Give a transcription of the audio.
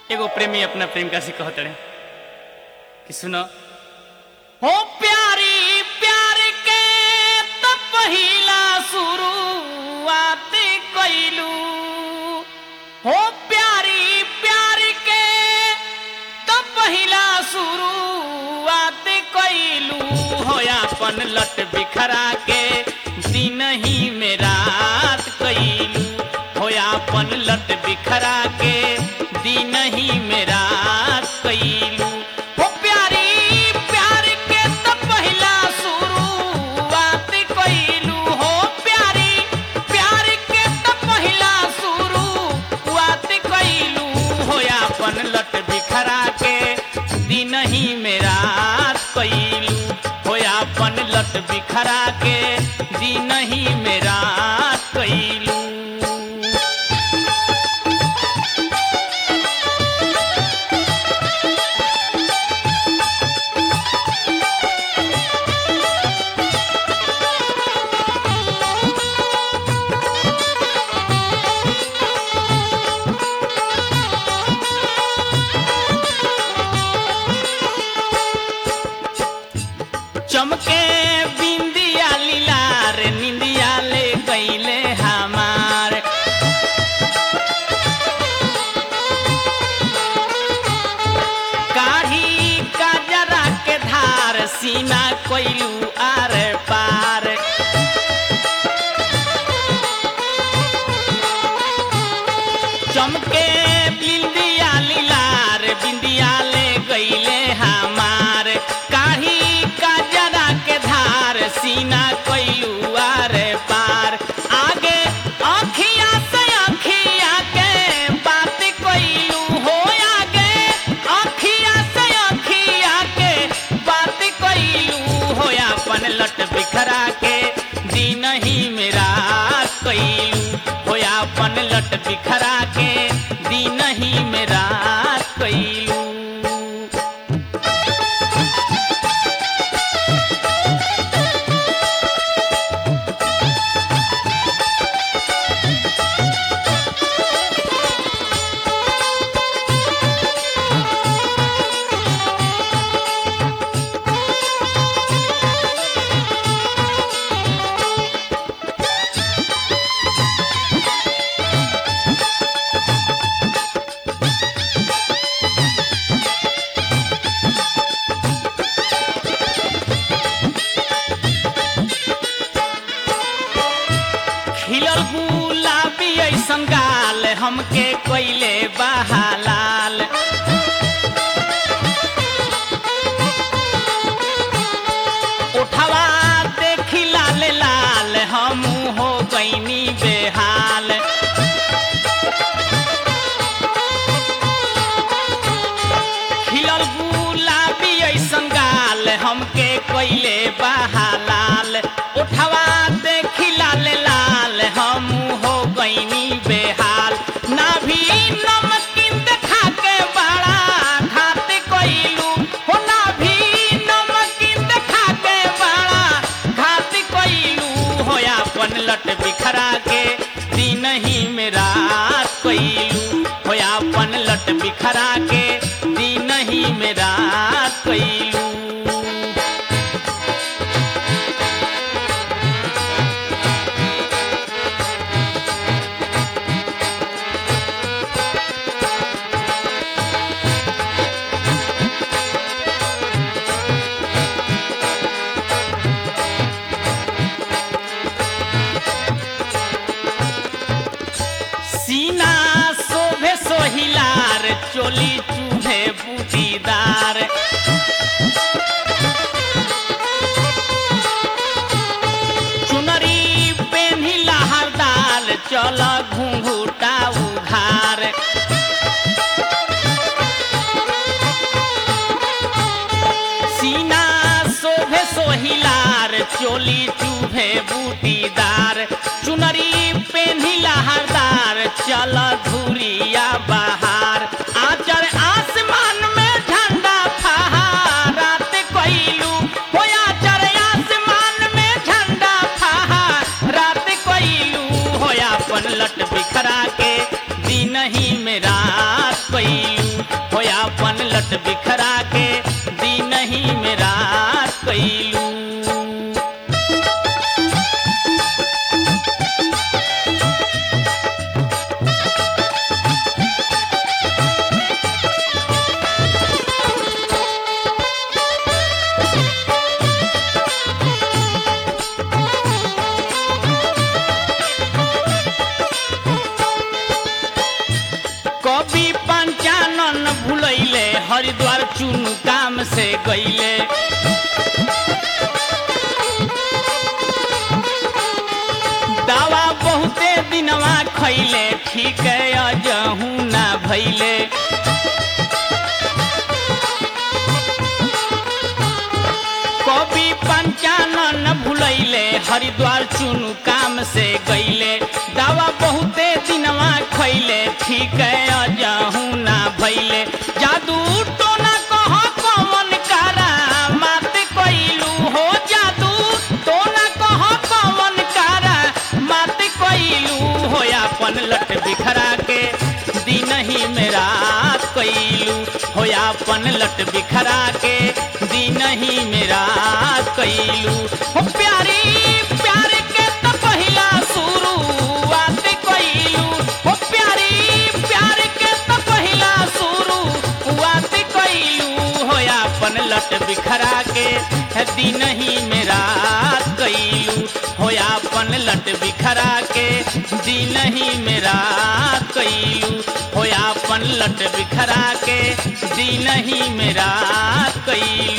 एगो प्रेमी अपना प्रेमिका से कहत रहे कि सुनो हो प्यारी प्यार के तो पहिला शुरुआत कइलू हो प्यारी प्यार के तो पहिला शुरुआत कइलू हो अपन लट बिखरा के दिन ही में रात कइलू हो अपन लट बिखरा के दिन ही में रात कइलू हो प्यारी प्यार के तो पहिला शुरुआत कइलू हो प्यारी प्यार के तो पहिला शुरुआत कइलू हो अपन लट बिखरा के दिन ही में रात कइलू हो अपन लट बिखरा के दिन ही में रात कइलू चमके बिंदिया लीलार निंदिया ले गईले हमार काढ़ी का जरा के धार सीना कोइलू आर पार चमके बिंदिया लीलार बिंदिया ले गईले हमार काढ़ी का जरा के धार सीना कोइलू आर पार आगे अखिया से अखिया के बात कोइलू हो आगे अखिया से अखिया के बात कोइलू हो अपन लट बिखरा के दिन ही मेरा कोइलू हो अपन लट बिखरा के दिन ही मेरा कोइलू खिलल गुलाबी ऐसन गाल हमके कोइले बहालाल उठवा देखी लाल लाल हमू हो गईनी बेहाल खिलल गुलाबी ऐसन गाल हमके कोइले बहालाल उठवा देखी लाल लाल हम हो गईनी बेहाल ना भी नमकीन देखा के बड़ा घात कोइलू हो ना भी नमकीन देखा के बड़ा घात कोइलू हो अपन लट बिखरा के दिन ही में रात कोइलू हो अपन लट बिखरा के दिन ही में रात कोइलू सीना शोभे सोहिलार चोली चूहे बूटीदार चुनरी पेन्ही लहरदार चल घुंघूटा उघार सीना शोभे सोहिलार चोली चूहे बूटीदार चुनरी पेन्ही लहरदार चल धुरिया बहार आचर आसमान में झंडा फहरात कइलू हो आचर आसमान में झंडा फहरात कइलू हो अपन लट बिखरा के दिन ही में रात कइलू लट बिखरा के दिन ही में रात कैलू कवि पंचानन भूलैले हरिद्वार चुनु काम से गईले दवा बहुते दिनवा खैले ठीक है अजहू ना भैले कवि पंचानन भूलैले हरिद्वार चुनु काम से गईले दवा बहुते दिनवा खैले ठीक है अजहू ना भैले जादू टोना कह कमन कारा मात कैलू हो जादू टोना कह कमन कारा मात कैलू हो अपन लट बिखरा के दिन ही में रात कैलू हो अपन लट बिखरा के दिन ही में रात कैलू हो प्यारी प्यार के तो पहिला शुरुआत कैलू हो प्यारी प्यार के तो पहिला शुरुआत कैलू हो अपन लट बिखरा के दिन ही में रात कैलू हो अपन लट बिखरा के दिन ही में रात कैलू हो अपन लट बिखरा के दिन ही में रात कैलू